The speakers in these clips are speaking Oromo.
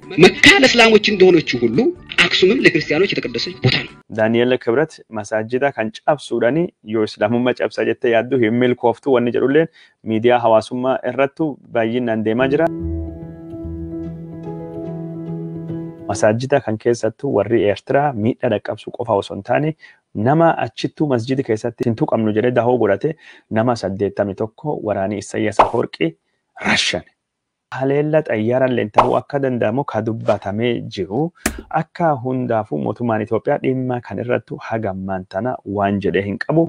መካ ለእስላሞች እንደሆነችው ሁሉ አክሱምም ለክርስቲያኖች የተቀደሰች ቦታ ነው። ዳንኤል ክብረት masaajida kan cabsuudhani yoo islaamummaa cabsa jettee yaaddu hin milkooftu wanni jedhulleen miidiyaa hawaasummaa irrattu baay'inaan deemaa jira. Masaajida kan keessattu warri Eertiraa miidhaa dhaqqabsu qofa osoo hin taane nama achittuu masjidi keessatti hin tuqamnu jedhee dahoo godhate nama saddeettami tokko waraanii Isayyaas Afoorqii rashan. Haleella xayyaarallee ta'uu akka danda'amu ka dubbatamee jiru akka hundaafuu mootummaan Itoophiyaa dhimma kan irrattu hagammaan tana waan jedhee hin qabu.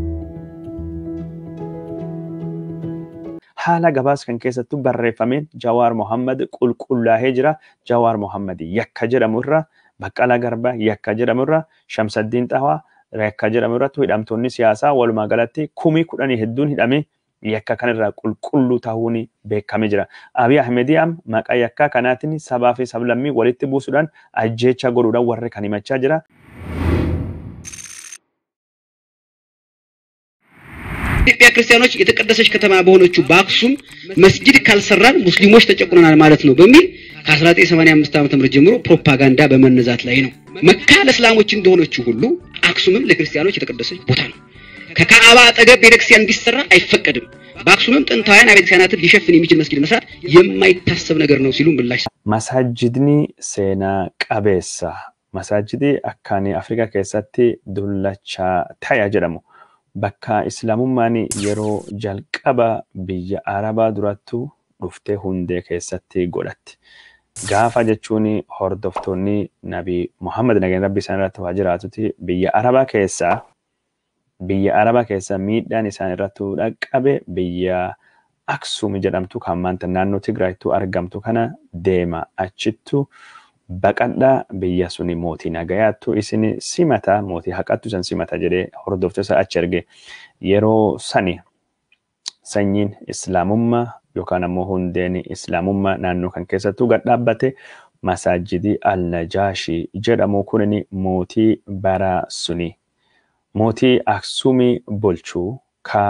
Haala gabaas kan keessattu barreeffameen Jawaar Mohammad qulqullaa'ee jira. Jawaar Mohammad yakka jedhamu irra Baqqalaa Garbaa yakka jedhamu irra Shamsaddiin Xawaa yakka jedhamu irratti hidhamtoonni siyaasaa walumaa galatti kumii kudhanii hedduun hidhamee yakka kanarraa qulqulluu ta'uun beekamee jira. Abiy Ahmedii am maqaa yakkaa kanaatiin sabaa fi sablammii walitti buusuudhaan ajjeecha godhuudhaan warri kan himachaa jira. ኢትዮጵያ ክርስቲያኖች የተቀደሰች ከተማ በሆነችው በአክሱም መስጊድ ካልሰራን ሙስሊሞች ተጨቁነናል ማለት ነው በሚል ከ1985 ዓ.ም ጀምሮ ፕሮፓጋንዳ በመነዛት ላይ ነው። መካ ለእስላሞች እንደሆነችው ሁሉ አክሱምም ለክርስቲያኖች የተቀደሰች ቦታ ነው። ከካዕባ አጠገብ ቤተክርስቲያን እንዲሰራ አይፈቀድም። በአክሱምም ጥንታውያን አብያተ ክርስቲያናትን ሊሸፍን የሚችል መስጊድ መስራት የማይታሰብ ነገር ነው ሲሉ ምላሽ Masaajidni seenaa qabeessa. Masaajidni akkaan Afrikaa keessatti dullachaa ta'e jedhamu. Bakka Islaamummaan yeroo jalqaba biyya Arabaa durattu dhuftee hundee keessatti godhatti. Gaafa jechuun hordoftoonni Nabii Muhammad nageenya rabbi isaan irratti waa jiraatutti biyya Arabaa keessaa biyya Arabaa keessa miidhaan isaan irratti dhaqqabe biyya Aksum jedhamtu kan maanta naannoo Tigraayittuu argamtu kana deema achittu baqadhaa biyya suni mootii nagayaattu isin simata mootii haqattu san simata jedhee hordoftoota achi erge yeroo sani sanyiin islaamummaa yookaan ammoo hundeen islaamummaa naannoo kan keessattuu gad dhaabbate masaajidii al-Najaashii jedhamu kunin mootii bara suni mootii Aksumii bulchuu ka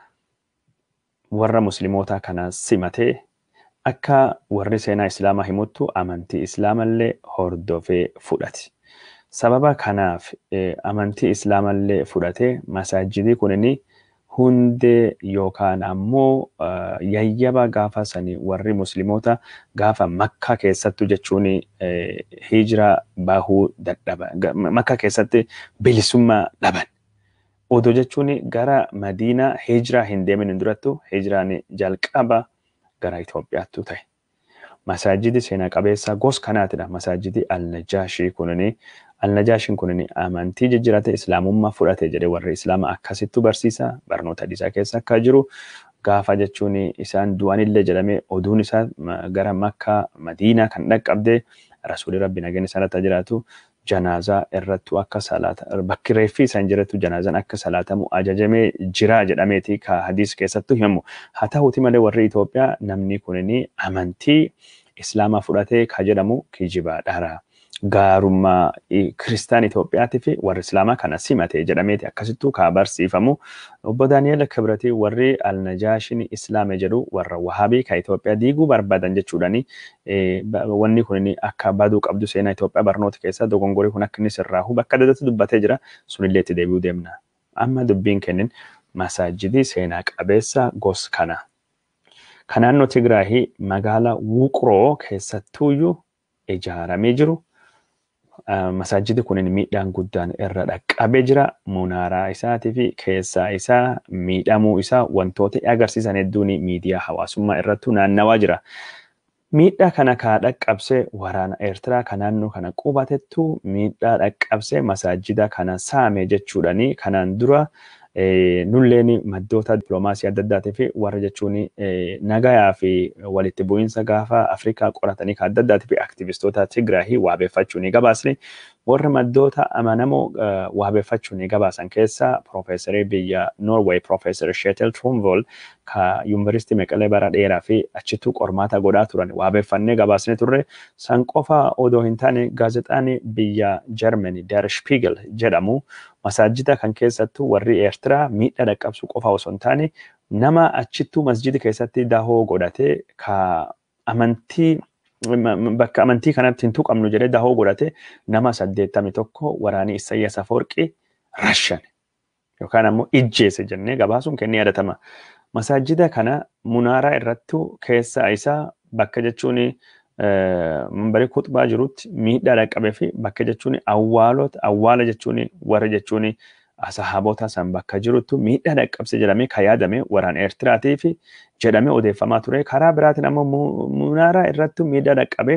warra muslimootaa kana simatee akka warri seenaa islaamaa himuttu amantii islaamallee hordofee fudhate. Sababa kanaaf amantii islaamallee fudhatee masaajidii kunini hundee yookaan ammoo yayyaba gaafa sanii warri musliimoota gaafa makka keessattu jechuun hijiraa bahuu dadhaba. Makka keessatti bilisummaa dhaban. Odoo jechuun gara Madiinaa hijiraa hin deemin durattu hijiraan jalqaba gara Itoophiyaattu ta'e. Masaajidi seenaa qabeessa gos kanaatidha. Masaajidi Al-Najaashii kunini Al-Najaashiin kunini amantii jijjiirate islaamummaa fudhate jedhee warri islaama akkasittu barsiisa. Barnoota hadiisaa keessa akka jiru gaafa jechuun isaan du'anillee jedhamee oduun isaa gara Makkaa Madiinaa kan dhaqqabdee rasuulli rabbi nageenya isaanitti jiraatu janaazaa irrattu akka salaata bakki reeffi isaan jirattu janaazaan akka salaatamu ajajamee jira jedhameeti ka hadiis keessattu himamu. Haa ta'uuti malee warri Itoophiyaa namni kunini amantii islaamaa fudhatee ka jedhamu kijiba dhara. Gaarummaa kiristaan Itoophiyaati fi warri islaamaa kana simate jedhameeti akkasittuu ka barsiifamu. Obbo Daani'el Kibrati warri Alnajaashin islaame jedhu warra Wahaabii ka Itoophiyaa diiguu barbaadan jechuudhani wanni kun akka baduu qabdu seenaa Itoophiyaa barnoota keessaa dogongorii kun akka inni sirraahu bakka dadatti dubbatee jira sunillee itti deebi'uu deemna. Amma dubbiin kennin masaajidii seenaa qabeessa gos kana. Kan naannoo Tigraahii magaalaa Wuqroo keessattuuyyuu ijaaramee jiru. Masaajidi kunin miidhaan guddaan irra dhaqqabee jira. Munaaraa isaatii fi keessaa isaa miidhamuu isaa wantoota agarsiisan hedduun miidiyaa hawaasummaa irrattu naannawaa jira. Miidhaa kana kaa dhaqqabsee waraana Eertiraa kan naannoo kana qubatettu miidhaa dhaqqabsee masaajida kana saame jechuudhani kanaan dura nulleen maddoota dippiloomaasii adda addaatii fi warra jechuun nagayaa fi walitti bu'iinsa gaafa Afrikaa qoratanii kan adda addaatii fi aktivistoota Tigraahii waabeeffachuu ni gabaasne. Warri maddoota amanamoo waabeeffachuu ni gabaasan keessaa Piroofeesarii biyya Noorweey Piroofeesar Sheetel Trumvool ka Yuunivarsiitii Meqalee bara dheeraa fi achittuu qormaata godhaa turan waabeeffannee gabaasnee turre. San qofa odoo hin taane gaazexaan biyya Jarmani Der Spiegel jedhamu masaajida kan keessattuu warri Eertiraa miidhaa dhaqqabsu qofa osoo hin taane nama achittuu masjida keessatti dahoo godhatee ka amantii bakka amantii kanatti hin tuqamnu jedhee dahoo godhate nama saddeettami tokko waraanii Isaayyaas Afoorqii rashan yookaan ammoo ijjeese jennee gabaasuun kennee yaadatama. Masaajida kana munaaraa irrattu keessa isaa bakka jechuun manbaree kutbaa jirutti miidhaa dhaqqabee fi bakka jechuun awwaalota awwaala jechuun warra jechuun sahaabota san bakka jiruttu miidhaa dhaqqabse jedhamee kan yaadame waraana Eertiraatii fi jedhamee odeeffamaa ture. Karaa biraatiin ammoo munaaraa irrattu miidhaa dhaqqabee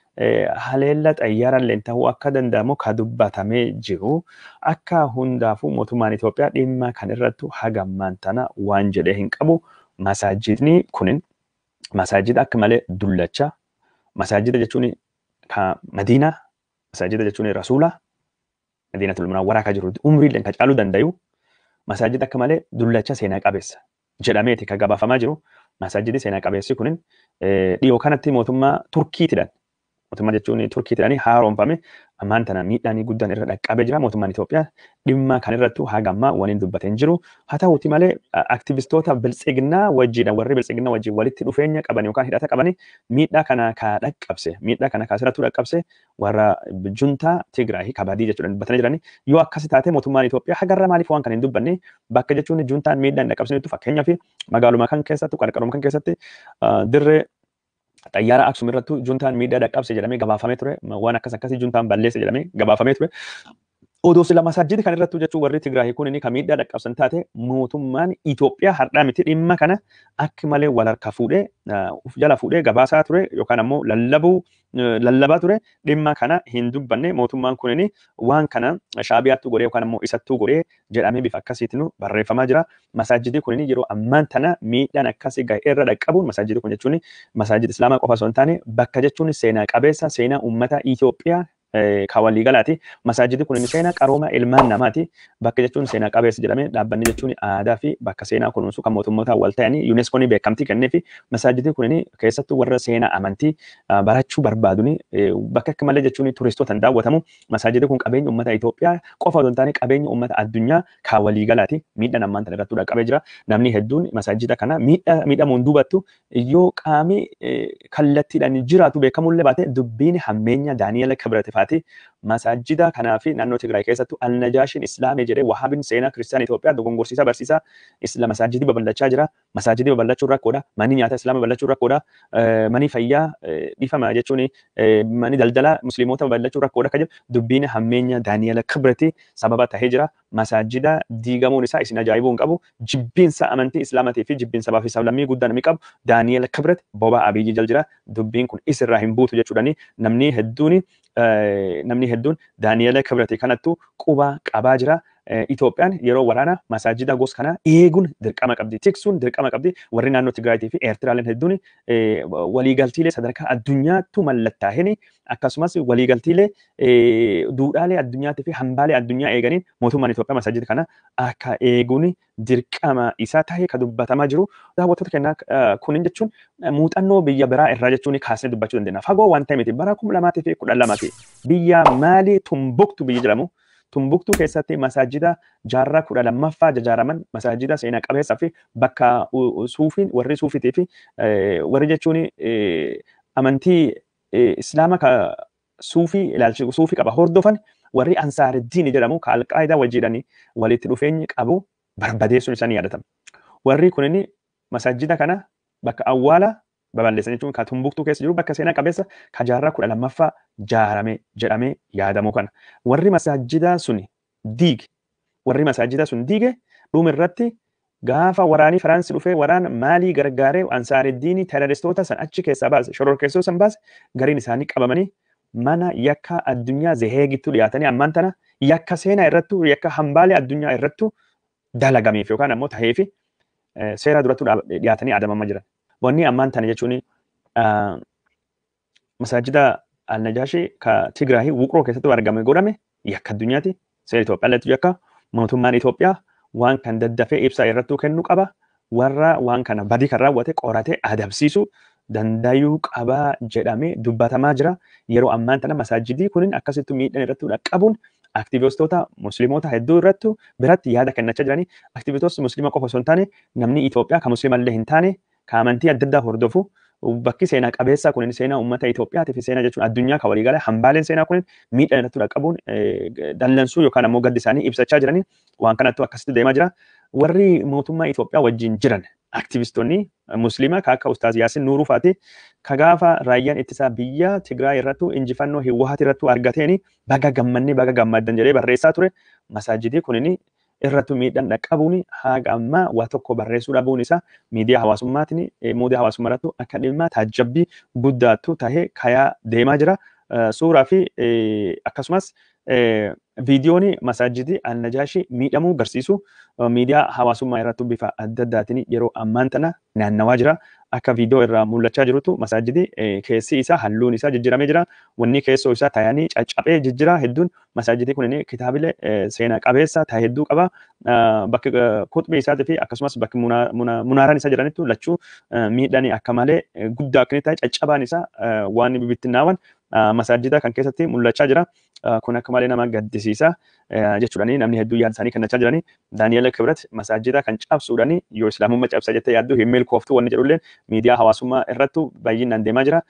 haleella xayyaaraan illee ta'uu akka danda'amu kan dubbatamee jiru akka hundaafuu mootummaan Itoophiyaa dhimma kan irrattu hagammaan tana waan jedhee hin qabu. Masaajidni kunin masaajida akka malee dullacha. Masaajida jechuun kan Madiinaa, masaajida jechuun Rasuulaa, Madiinatul Munawwaraa kan jiru umriillee kan caaluu danda'u. Masaajida akka malee dullacha seenaa qabeessa jedhameeti kan gabaafamaa jiru. Masaajidi seenaa qabeessi kunin dhiyoo kanatti mootummaa Turkiitidhaan mootummaa jechuun Turkiitidhaan haaromfame ammaan tana miidhaan guddaan irra dhaqqabee jira. Mootummaan Itoophiyaa dhimma kan irrattu hagammaa waliin dubbatee hin jiru. Haa ta'uuti malee aktivistoota biltsiginnaa wajjiidhaan warri biltsiginnaa wajjin walitti dhufeenya qaban yookaan hidhata qabani miidhaa kana ka dhaqqabse miidhaa kana kaasirrattuu dhaqqabse warra juntaa Tigraay kabadii jechuudhaan dubbatanii jirani. Yoo akkasi taate mootummaan Itoophiyaa hagarra maaliif waan kana hin dubbanne bakka jechuun juntaan miidhaa hin dhaqqabsinitu fakkeenyaaf magaaluma kan keessatti qarqaruma kan keessatti dirree xayyaara Aksum irrattu juntaan miidhaa dhaqqabse jedhamee gabaafamee ture. Waan akkas akkasii juntaan balleesse jedhamee gabaafamee ture. Odoo sila masaajidi kan irrattu jechuun warri Tigraay kun inni kan miidhaa dhaqqabsan taate mootummaan Itoophiyaa har'aa miti dhimma kana akka malee wal harka fuudhee uf jala fuudhee gabaasaa ture yookaan ammoo lallabuu lallabaa ture dhimma kana hin dubbanne mootummaan kun inni waan kana shaabiyaattu godhee yookaan ammoo isattuu godhee jedhamee bifa akkasiitiin barreeffamaa jira. Masaajidi kun inni yeroo ammaan tana miidhaan akkasii ga'ee irra dhaqqabuun masaajidi kun jechuun masaajida islaamaa qofa osoo hin taane bakka jechuun seenaa qabeessa seenaa uummata Itoophiyaa kan waliigalaati. Masaajidi kun seenaa qarooma ilmaan namaati. Bakka jechuun seenaa qabeessa jedhamee dhaabbanni jechuun aadaa fi bakka seenaa kunuunsu kan mootummoota wal ta'anii yuuneskoon beekamtii kennee fi masaajidi kun keessattuu warra seenaa amantii barachuu barbaaduni bakka akka malee jechuun turistootaan daawwatamu. Masaajidi kun qabeenya uummata Itoophiyaa qofa osoo hin taane qabeenya uummata addunyaa kan waliigalaati. Miidhaan ammaan tana irratti dhaqqabee jira. Namni hedduun masaajida kana miidhamuun duubattu yoo qaamni kallattiidhaan jiraatu beekamullee baate dubbiin hammeenya Daani'eel Kibirati faati masaajida kanaa fi naannoo Tigraay keessattuu alnajaashiin islaamii jedhee wahaabiin seenaa kiristaanaa Itoophiyaa dogongorsiisaa barsiisaa isla masaajidii babal'achaa jira. Masaajidii babal'achuun rakkoodha. Manni nyaataa islaamaa babal'achuun rakkoodha. Manni fayyaa dhifama jechuun manni daldalaa musliimota babal'achuun rakkoodha kan jedhu dubbiin hammeenya Daani'eel Kibirati sababa tahee jira. Masaajida diigamuun isaa isin ajaa'ibuu hin qabu. Jibbiinsa amantii islaamatii fi jibbiinsa sabaa fi sablammii guddaa namni qabu Daani'eel Kibirati boba abiyyi jal jira. Dubbiin kun isirraa hin buutu jechuudhani namni hedduun namni hedduun Daani'eel Kibirati kanattu quba qabaa jira. Itoophiyaan yeroo waraana masaajida gosa kana eeguun dirqama qabdi. Tiksuun dirqama qabdi. Warri naannoo Tigraayitii fi Eertiraaleen hedduun waliigaltiilee sadarkaa addunyaattu mallattaa'een akkasumas waliigaltiilee duudhaalee addunyaatii fi hambaalee addunyaa eeganiin mootummaan Itoophiyaa masaajida kana akka eeguun dirqama isaa ta'ee kan dubbatamaa jiru. Daawwattoota keenyaa kunin jechuun muuxannoo biyya biraa irraa jechuun kaasnee dubbachuu dandeenya. Fagoo waan ta'e miti bara kuma lamaa fi kudha lamaati. Biyya maalii tumbuktu biyya jedhamu. Tumbuktuu keessatti masaajida jaarraa kudha lammaffaa ijaaraman masaajida seenaa qabeessaa fi bakka suufiin warri suufiitii fi warri jechuun amantii islaama ka suufii ilaalchi suufii qaba hordofan warri ansaariddiin jedhamu ka alqaayidaa wajjiidhaan walitti dhufeenyi qabu barbadeessuun isaanii yaadatama. Warri kunin masaajida kana bakka awwaala babal'isan jechuun kan tumbuktuu keessa jiru bakka seenaa qabeessa kan jaarraa kudha lammaffaa ijaarame jedhamee yaadamu kana. Warri masaajidaa sun diige warri masaajidaa sun diige dhuma irratti gaafa waraanii Firaansi dhufee waraan maalii gargaaree ansaariddiinii terroristoota san achi keessaa baase shororkeessoo san baase gariin isaanii qabamanii mana yakka addunyaa zeheegittu dhiyaatanii ammaan tana yakka seenaa irrattu yakka hambaalee addunyaa irrattu dalagameef yookaan ammoo taheefi seera durattu dhiyaatanii adamamaa jiran. Wanni ammaan tana jechuun masaajida Alnajaashii ka Tigraahii Wuqroo keessatti argame godhame yakka addunyaati. Seera Itoophiyaa irratti yakka mootummaan Itoophiyaa waan kan daddafee ibsaa irrattuu kennuu qaba. Warra waan kana badii kan raawwate qoratee adabsiisuu dandayuu qabaa jedhamee dubbatamaa jira. Yeroo ammaan tana masaajidii kunin akkasittuu miidhaan irratti dhaqqabuun aktivistoota musliimoota hedduu irrattu biratti yaada kennachaa jiranii aktivistoota musliima qofa osoo hin taane namni Itoophiyaa kan musliima illee hin taane kan amantii adda addaa hordofu bakki seenaa qabeessaa kun seenaa uummata Itoophiyaati fi seenaa jechuun addunyaa kan walii galee hambaaleen seenaa kun miidhaan irratti dhaqqabuun dallansuu yookaan ammoo gaddi isaanii ibsachaa jiranii waan kanattu akkasitti deemaa jira. Warri mootummaa Itoophiyaa wajjin jiran aktivistoonni musliima kan akka Ustaaz Yaasin Nuuruu faati ka gaafa raayyaan ittisaa biyya Tigraay irrattu injifannoo Hiwwaat irrattu argateeni baga gammannee baga gammaddan jedhee barreessaa ture. Masaajidii kunini irrattu miidhaan dhaqqabuun haga ammaa waa tokko barreessuu dhabuun isaa miidiyaa hawaasummaatiin miidiyaa hawaasummaa irrattu akka dhimma taajjabbii guddaattu tahee kayaa deemaa jira. Suuraa fi akkasumas viidiyoon masaajidii Annajaashi miidhamuu agarsiisu miidiyaa hawaasummaa irrattu bifa adda addaatiin yeroo ammaan tana naannawaa jira. Akka viidiyoo irraa mul'achaa jirutu masaajidii keessi isaa halluun isaa jijjiiramee jira. Wanni keessoo isaa taa'anii caccabee jijjiira hedduun masaajidii kun kitaabilee seenaa qabeessa ta'e hedduu qaba. Bakki kuxbii isaatii fi akkasumas bakki munaaraan isaa jiranittu lachuu miidhaan akka malee guddaa akka ta'e caccabaan isaa waan bibittinnaawwan masaajida kan keessatti mul'achaa jira. Kun akka malee nama gaddisiisa jechuudhani namni hedduu yaada isaanii kennachaa jirani. Daani'eel Kibrat masaajida kan cabsuudhani yoo islaamummaa cabsa jettee yaaddu hin milkooftu wanni jedhullee miidiyaa hawaasummaa irrattu baay'inaan deemaa jira.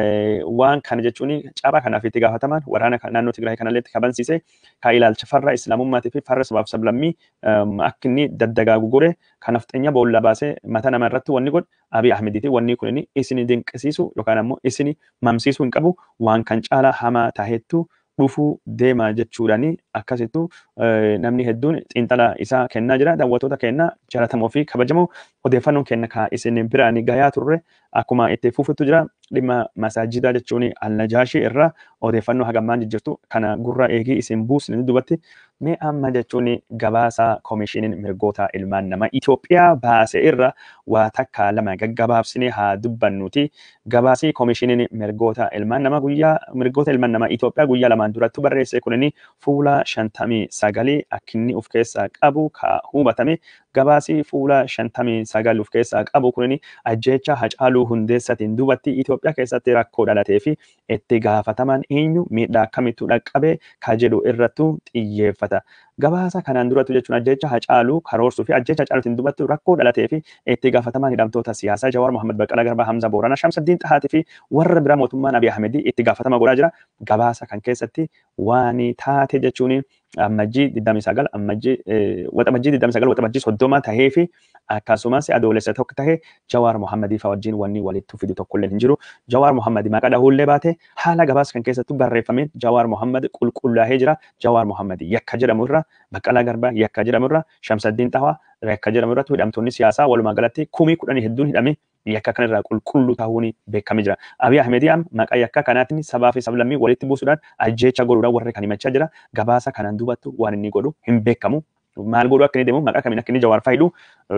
Waan kana jechuun cabaa kanaaf itti gaafatamaan waraana naannoo Tigraay kanallee kabansiise kan ilaalcha farra islaamummaatii fi farra sabaaf sablammii akka inni daddagaagu godhe kanaaf xeenya boolla baasee mata nama irratti wanni godhe Abiy Ahmediiti wanni kun isin dinqisiisu yookaan ammoo isin mamsiisuu hin qabu waan kan caalaa hamaa taahettu dhufuu deema jechuudhani akkasittu namni hedduun xiinxala isaa kennaa jira daawwattoota kennaa jaallatamoo fi kabajamoo odeeffannoon kenna kan isin biraan gayaa turre akkuma itti fuufuttu jira dhimma masaajidaa jechuun alnajaashii irraa odeeffannoo hagammaan jijjirtu kana gurra eegii isin buusne dubatti mee amma jechuun gabaasa koomishiniin mirgoota ilmaan namaa Itoophiyaa baase irra waa takka lama gaggabaabsine haa dubbannuti gabaasii koomishiniin mirgoota ilmaan namaa guyyaa mirgoota ilmaan namaa Itoophiyaa guyyaa lamaan durattu barreesse kunini fuula shantamii sagalii akkinni of keessaa qabu ka hubatame gabaasii fuula shantamii sagal of keessaa qabu kunini ajjeecha hacaaluu hundeessatiin duubatti Itoophiyaa keessatti rakkoo dhalatee fi itti gaafataman eenyu miidhaa akkamittu dhaqqabe ka jedhu irrattu xiyyeeffata. Gabaasa kanaan durattu jechuun ajjeecha hacaaluu karoorsuu fi ajjeecha hacaaluutiin duubatti rakkoo dhalatee fi itti gaafataman hidhamtoota siyaasaa Jawaar Mohaammed Baqqalaa Garbaa Hamza Booranaa Shamsaddiin Xahaatii fi warra biraa mootummaan Abiy Ahmedii itti gaafatama godhaa jira. Gabaasa kan keessatti waan taate jechuun ammajjii 29 ammajjii waxabajjii 29 waxabajjii 30 tahee fi akkasumas adoolessa tokko tahee Jawaar Mohaammadii fa'aa wajjin wanni walitti fidu tokkollee hin jiru. Jawaar Mohaammadii maqaa dhahuullee baate haala gabaasa kan keessattu barreeffameen Jawaar Mohaammed qulqullaa'ee jira. Jawaar Mohaammadii yakka jedhamu irra Baqqalaa Garbaa yakka jedhamu irra Shamsaddiin Xahawaa yakka jedhamu irratti hidhamtoonni siyaasaa walumaa galatti kumii kudhanii hedduun hidhame yakka kanarraa qulqulluu ta'uun beekamee jira. Abiy Ahmedii maqaa yakka kanaatiin sabaa fi sablammii walitti buusuudhaan ajjeecha godhuudhaan warra kan himachaa jira. Gabaasa kanaan duubattu waan inni godhu hin beekamu. Maal godhu akka inni deemu maqaa kamiin akka inni jawaar faayidu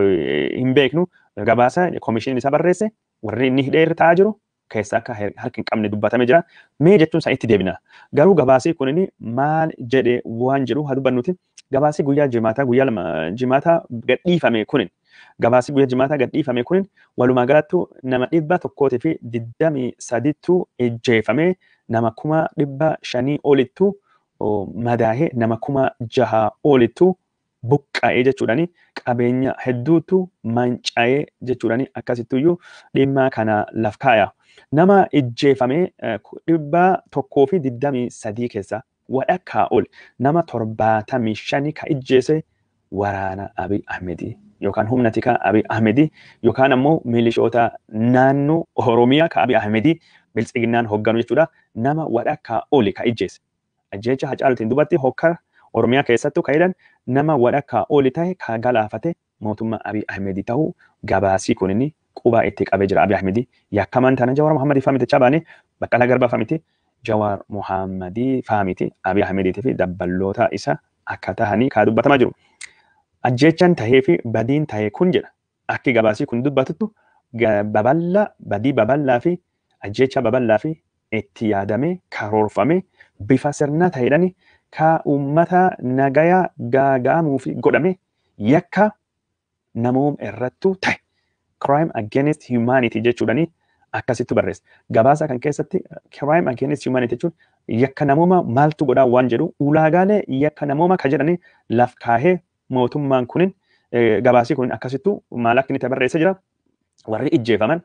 hin beeknu. Gabaasa koomishiniin isaa barreesse warri inni hidhee irra taa'aa jiru keessa akka harki hin qabne dubbatamee jira. Mee jechuun isaa itti deebina. Garuu gabaasii kun maal jedhee waan jedhu haa dubbannuti. Gabaasii guyyaa jimaataa guyyaa lama jimaataa gadhiifame kunin gabaasii guyyaa jimaataa gadhiifame kunin walumaa galattu nama dhibba tokkootii fi digdamii sadittu ejjeefame nama kuma dhibba shanii olittu madaahee nama kuma jaha olittu buqqa'ee jechuudhani qabeenya hedduutu manca'ee jechuudhani akkasittuyyuu dhimma kana laf kaaya. Nama ejjeefame dhibba tokkoo fi digdamii sadii keessa walakkaa ol nama torbaatamii shanii ka ejjeese waraana Abiy Ahmedii yookaan humna tikaa Abiy Ahmedii yookaan ammoo milishoota naannoo Oromiyaa ka Abiy Ahmedii biltsiginnaan hoogganu jechuudha. Nama walakkaa oli ka ejjeese. Ajjeecha hacaalutiin duubatti hokkara Oromiyaa keessattuu ka jedhan nama walakkaa oli ta'e ka galaafate mootummaa Abiy Ahmedii ta'uu gabaasii kunini qubaa itti qabee jira Abiy Ahmedii. Yakkamaan tana Jawaar Mohaammadii fa'aa miti baane Baqqalaa Garbaa fa'aa miti. Jawaar Mohaammadii fa'aa miti Abiy Ahmediitii fi dabballoota isa akka tahanii kaa dubbatamaa jiru. Ajjeechaan tahee fi badiin tahee kun jedha. Akki gabaasii kun dubbatuttu babal'aa badii babal'aa fi ajjeechaa babal'aa fi itti yaadamee karoorfamee bifa sirnaa ta'edhaan ka uummata nagayaa gaaga'amuuf godhame yakka namoom irrattu ta'e. Crime against humanity jechuudhani akkasitti barreessa. Gabaasa kan keessatti crime against humanity jechuun yakka namooma maaltu godhaa waan jedhu ulaagaalee yakka namooma ka jedhani laf kaahee mootummaan kunin gabaasii kun akkasittu maal akka inni barreessa jira. Warri ijjeefaman,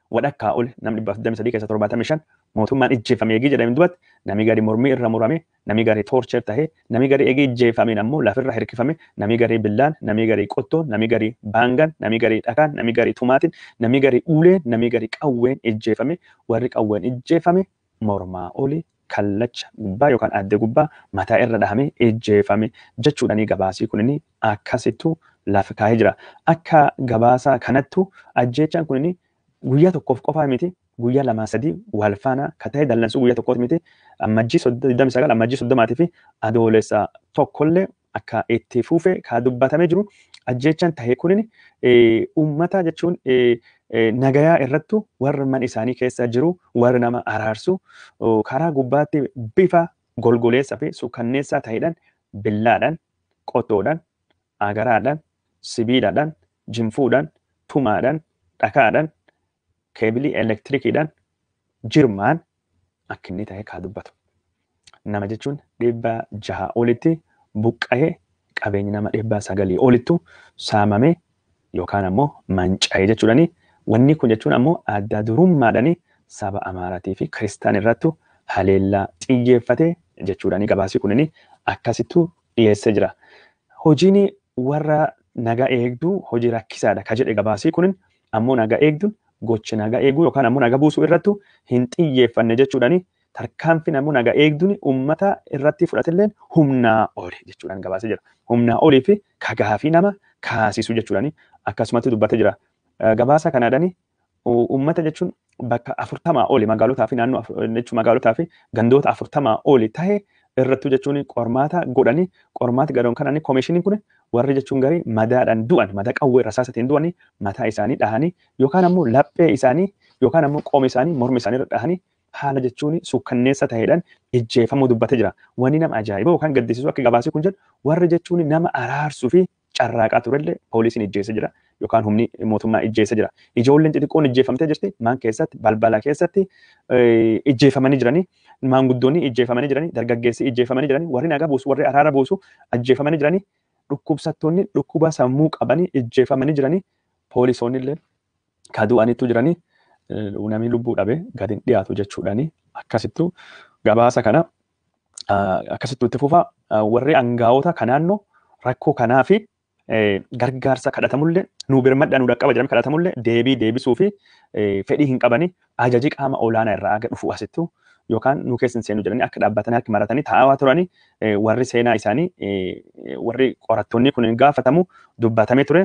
wadhakkaa ol namni dhibbaaf digdamii sadii keessa torbaatamii shan mootummaan ijjeeffame eegii jedhame duubatti namni gari mormii irra murame namni gari toorcher tahee namni gari eegii ijjeeffameen ammoo lafirra hirkifame namni gari billaan namni gari qottoon namni gari baangan namni gari dhakaan namni gari tumaatiin namni gari uleen namni gari qawween ijjeeffame warri qawween ijjeeffame mormaa olii kallacha gubbaa yookaan adde gubbaa mataa irra dhahamee ijjeeffame jechuudhani gabaasii kunini akkasittu lafa kaa'ee jira. Akka gabaasaa kanattu ajjeechaan kunini guyyaa tokkoof qofaa miti guyyaa lamaa sadii wal faana ka ta'e dallansuu guyyaa tokkoof miti ammajjii digdami sagal ammajjii soddomaatii fi adoolessa tokkollee akka itti fuufe ka dubbatamee jiru ajjeechaan tahee kunini uummata jechuun nagayaa irrattu warri man isaanii keessa jiru warri nama araarsu karaa gubbaatti bifa golgoleessaa fi suukanneessaa ta'edhaan billaadhaan qottoodhaan agaraadhaan sibiilaadhaan jinfuudhaan tumaadhaan dhakaadhaan keebilii elektirikiidhaan jirmaan akka inni ta'e kaa dubbatu. Nama jechuun dhibba jaha olitti buqqa'ee qabeenyi nama dhibba sagalii olittu saamamee yookaan ammoo manca'ee jechuudhani. Wanni kun jechuun ammoo adda durummaadhani saba Amaaraa fi Kiristaan irrattu haleellaa xiyyeeffate jechuudhani gabaasii kunini akkasittu dhiyeessee jira. Hojiin warra nagaa eegduu hojii rakkisaadha ka jedhe gabaasii kunin ammoo nagaa eegduun gochi nagaa eeguu yookaan ammoo nagaa buusuu irrattu hin xiyyeeffanne jechuudhani tarkaanfiin ammoo nagaa eegduun uummata irratti fudhatilleen humnaa oli jechuudhaan gabaasee jira. Humnaa olii fi kagaafii nama kaasisu jechuudhani akkasumatti dubbatee jira. Gabaasa kanaadhani uummata jechuun bakka afurtamaa oli magaalotaa fi naannoo jechuun magaalotaa fi gandoota afurtamaa oli ta'e irrattu jechuun qormaata godhanii qormaati gadoon kanani koomishiniin kun warri jechuun garii madaadhaan du'an madaa qawwee rasaasatiin du'anii mataa isaanii dhahanii yookaan ammoo laphee isaanii yookaan ammoo qooma isaanii morma isaanii irra dhahanii haala jechuun sukkanneessa ta'eedhaan ijjeefamuu dubbatee jira. Wanni nama ajaa'iba yookaan gaddisiisu akka gabaasii kun jedhu warri jechuun nama araarsuu fi carraaqaa turellee poolisiin ijjeessa jira yookaan humni mootummaa ijjeessa jira. Ijoolleen xixiqqoon ijjeeffamtee jirti maan keessatti balbala keessatti ijjeeffamanii jiranii maanguddoonni ijjeeffamanii jiranii dargaggeessi ijjeeffamanii jiranii warri nagaa buusu warri araara buusu ajjeeffamanii jiranii dhukkubsattoonni dhukkuba sammuu qabanii ijjeeffamanii jiranii poolisoonni illee kadu'aniitu jiranii namni lubbuu dhabe gadi hin dhiyaatu jechuudhaani akkasittu gabaasa kana akkasittu itti fufa warri aangaa'ota kanaannoo rakkoo kanaa fi gargaarsa kadhatamullee nu birmadhaa nu dhaqqaba jedhame kadhatamullee deebii deebisuu fi fedhii hin qabani ajajii qaama olaanaa irraa aga dhufu asittu yookaan nu keessa hin seenu jedhanii akka dhaabbatanii akka maratanii taa'aa turanii warri seenaa isaanii warri qorattoonni kun gaafatamu dubbatamee ture.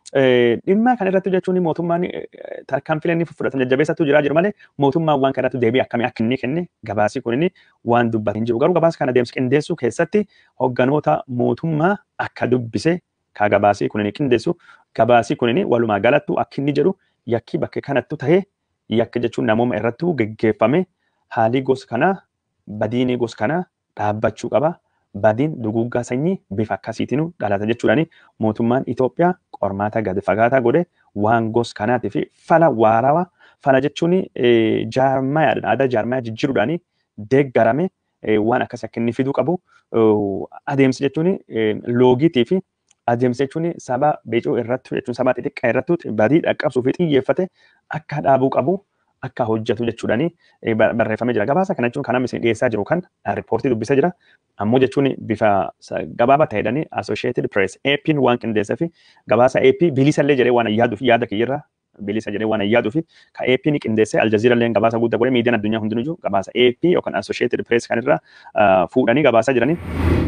Dhimma kana irratti jechuun mootummaan tarkaanfilee inni fudhatan jajjabeessatu jira jiru malee mootummaan waan kanatti deebii akkamii akka inni kenne gabaasii kun waan dubbate hin jiru. Garuu gabaasa kana deemsa qindeessuu keessatti hogganoota mootummaa akka dubbise ka gabaasii kun qindeessu gabaasii kun walumaa galattu akka inni jedhu yakki bakka kanattu ta'ee yakki jechuun namooma irrattu geggeeffame haalii gosa kanaa badiinii gosa kanaa dhaabbachuu qaba. Badiin duguggaa sanyii bifa akkasiitiin dhalata jechuudhaani mootummaan Itoophiyaa qormaata gadi fagaataa godhe waan gosa kanaatii fi fala waarawaa fala jechuun jaarmayaadhaan aadaa jaarmayaa jijjiiruudhaani deeggarame waan akkasii akka inni fiduu qabu adeemsa jechuun loogiitii fi adeemsa jechuun saba beecoo irrattu jechuun saba xixiqqaa irrattu badii dhaqqabsuu fi xiyyeeffate akka dhaabuu qabu akka hojjetu jechuudhaani barreeffamee jira. Gabaasa kana jechuun kan amma isin dhiyeessaa jiru kan riippoortii dubbisee jira. Ammoo jechuun bifa gabaabaa ta'edhani Associated Press AP'n waan qindeessee fi gabaasa AP bilisa illee jedhee waan yaaduu fi yaada kiyyarra bilisa jedhee waan yaaduu fi ka AP'n qindeessee Aljazeera illee gabaasa guddaa godhee miidiyaan addunyaa hundinuu gabaasa AP yookaan Associated Press kanirra fuudhanii gabaasaa jiranii.